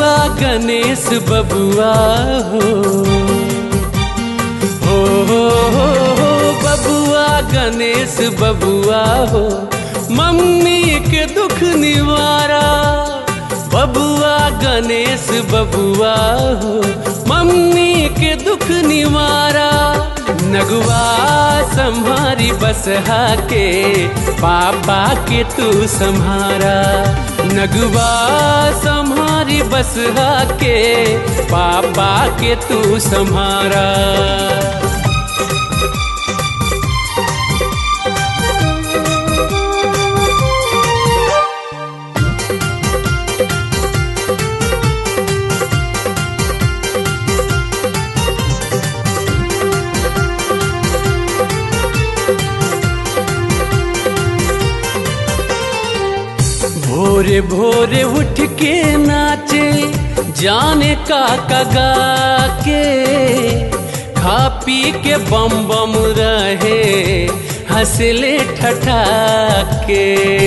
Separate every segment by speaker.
Speaker 1: गणेश बबुआ हो हो हो हो हो बबुआ गणेश बबुआ हो मम्मी के दुख निवारा बबुआ गणेश बबुआ हो मम्मी के दुख निवारा नगुआ संहारी बसहा के पापा के तू संहारा नगुआ संहारी बसहा के पापा के तू संहारा भोरे भोरे उठ के नाचे जाने का कगा के खा पी के बम बम रहे हंसले ठठा के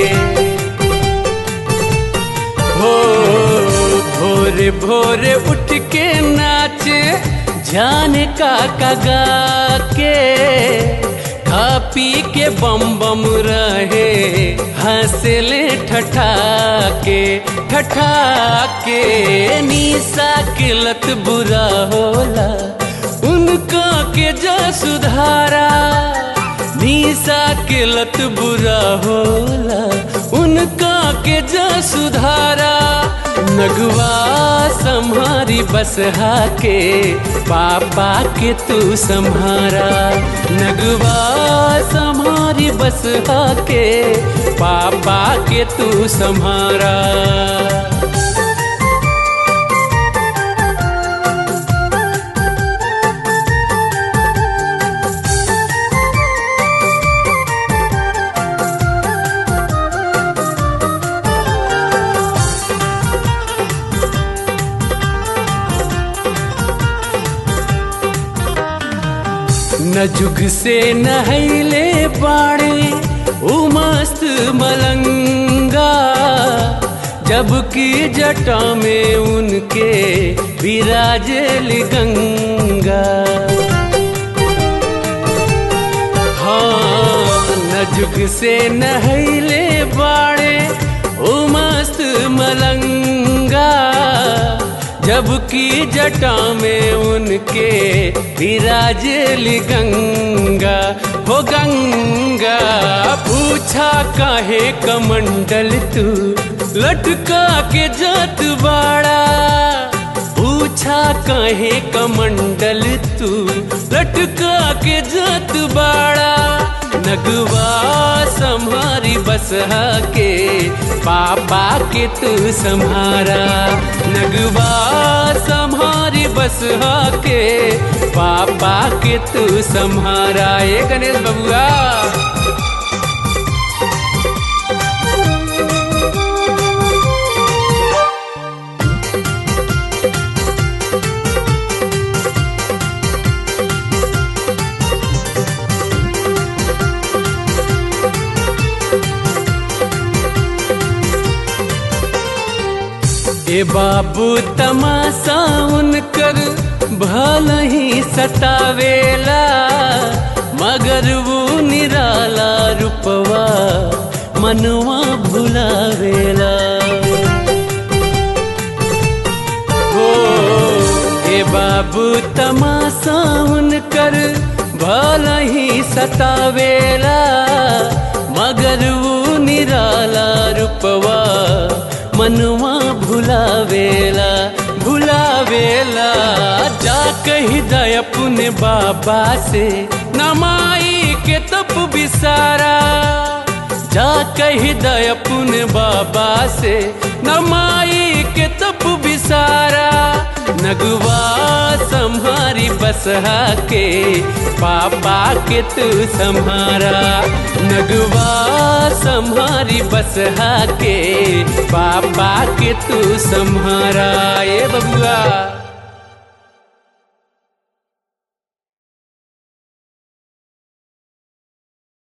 Speaker 1: हो भोरे भोरे उठ के नाचे जाने का कगा के खा पी के बम बम रहे हंसले ठठा के ठठा के निशा के लत बुरा होला उनका के जा सुधारा निशा के लत बुरा होला उनका के जा सुधारा नगवा संहारी बसहा के पापा के तू संहारा नगवा संहारी बसहा के पापा के तू संहारा न जुग से नहैले बाड़े उ मस्त मलंगा जबकि जटा में उनके विराजल गंगा हाँ न जुग से नहैले बाड़े उ मस्त मलंगा जबकि जटा में उनके विराजल गंगा हो गंगा पूछा काहे कमंडल तू लटका के जात बाड़ा पूछा काहे कमंडल तू लटका के जात बाड़ा नगवा संहारी बसहा के पापा के तू संहारा नगवा संहारी बसहा के पापा के तू संहारा ये गणेश बबुआ ए बाबू तमाशा उनकर भल ही सतावेला मगर वो निराला रूपवा मनवा भुलावेला हो ए बाबू तमाशा उनकर भल ही सतावेला मगर वो निराला रूपवा मनवा भुलावेला भुलावेला जा कही दय अपने बाबा से नमाई के तप बिसारा जा कही दय अपने बाबा से नमाई के तप बिसारा नगवा संहारी बसहा के पापा के तू संहारा नगवा संहारी बसहा के पापा के तू संहारा ये बबुआ